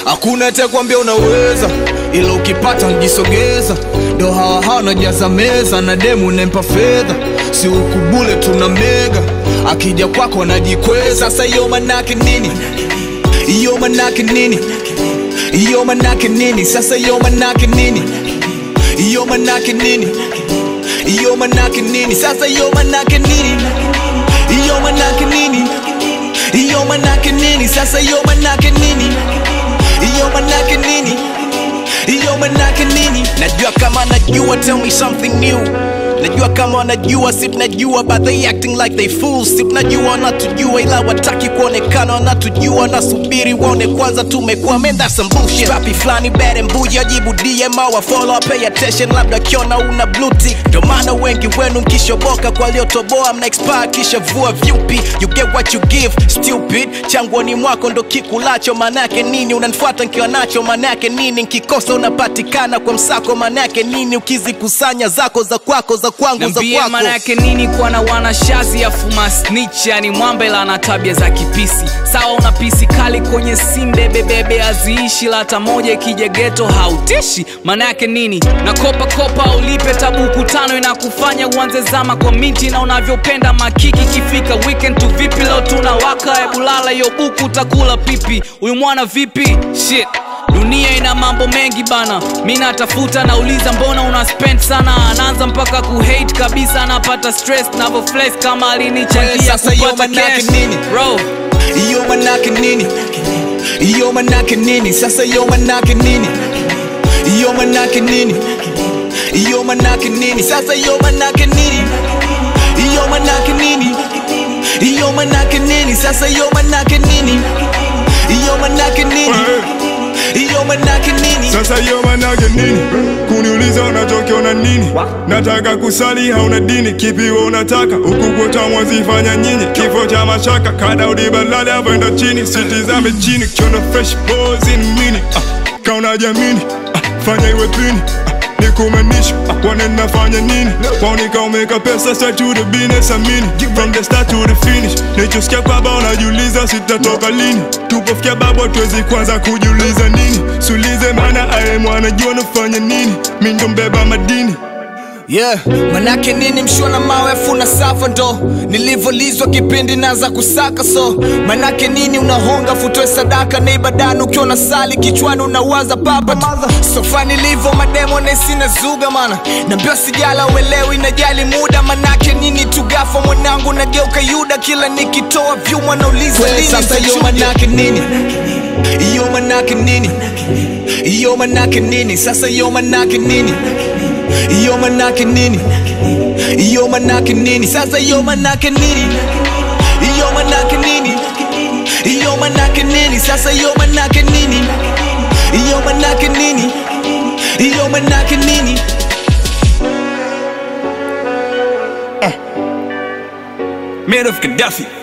hakuna atakwambia unaweza ila ukipata njisogeza ndo hawa hawa najaza meza na demu nempa fedha si ukubule tuna mega akija kwako anajikweza sasa hiyo manake nini hiyo manake nini hiyo manake nini sasa hiyo manake nini hiyo manake nini hiyo manake nini sasa hiyo manake nini hiyo manake nini hiyo manake nini sasa hiyo manake nini hiyo manake nini hiyo manake nini najua kama najua tell me something new najua kama wanajua si tunajua but they acting like they fools si tunajua wanatujua ila wataki kuonekana wanatujua wanasubiri waone kwanza tumekuwa man that's some bullshit papi flani bad and buja jibu dm au follow pay attention labda kiona una blue tick ndio maana wengi wenu mkishoboka kwa waliotoboa mna expire kisha vua vyupi you get what you give stupid changwani mwako ndo kikulacho manake nini unanifuata nkiwa nacho manake nini nkikosa unapatikana kwa msako manake nini ukizikusanya zako za kwako za kwangu za Niambie kwako maana yake nini kuwa na wanashazi afuma snitch yani mwambela na tabia za kipisi sawa una pisi kali kwenye simbe bebebe aziishi la hata moja ikija geto hautishi maana yake nini na kopa kopa ulipe tabuku tano inakufanya uanze zama kwa miti na unavyopenda makiki kifika weekend tu vipi leo tunawaka ebulala hiyo buku utakula pipi huyu mwana vipi shit dunia ina mambo mengi bana mi natafuta nauliza mbona una spend sana anaanza mpaka kuhate kabisa anapata stress navoflex kama Wewe alinichangia sasa hiyo kupata manake cash nini? bro hiyo manake nini hiyo manake nini sasa hiyo manake nini hiyo manake nini hiyo manake nini sasa hiyo manake nini hiyo manake nini hiyo manake nini sasa hiyo manake nini hiyo manake nini hiyo manake nini Sasa hiyo manake nini? Kuniuliza unachokiona nini? Nataka kusali hauna dini, kipi wewe unataka? Huku kwetu mwazifanya nyinyi, kifo cha mashaka, kada udibalali avoenda chini, sitizame chini, kiona fresh boys in mini. Ah, kauna jamini, ah, fanya iwe pini. Ah, nikumanisha ah, wanena fanya nini? Waonika umeka pesa straight to the business amini. From the start to the finish. Nichosikia kwamba unajiuliza sitatoka lini. Tupofikia babo tuwezi kwanza kujiuliza nini. Sulize maana aye mwanajua nafanya nini. Mi ndo mbeba madini. yeah manake nini mshua na mawe afuna safa ndo nilivyolizwa kipindi naza kusaka so manake nini unahonga futoe sadaka na ibadani ukiwa na sali kichwani unawaza papa sofa nilivyo mademo nesina zuga mana nambio sijala uelewi najali muda manake nini tugafa mwanangu nageuka yuda kila nikitoa vyuma nauliza lini sasa hiyo zitachuja. manake nini hiyo manake nini hiyo manake nini sasa hiyo manake nini hiyo manake nini hiyo manake nini sasa hiyo manake nini hiyo manake nini hiyo manake nini sasa hiyo manake nini hiyo manake nini hiyo manake nini Man of Gaddafi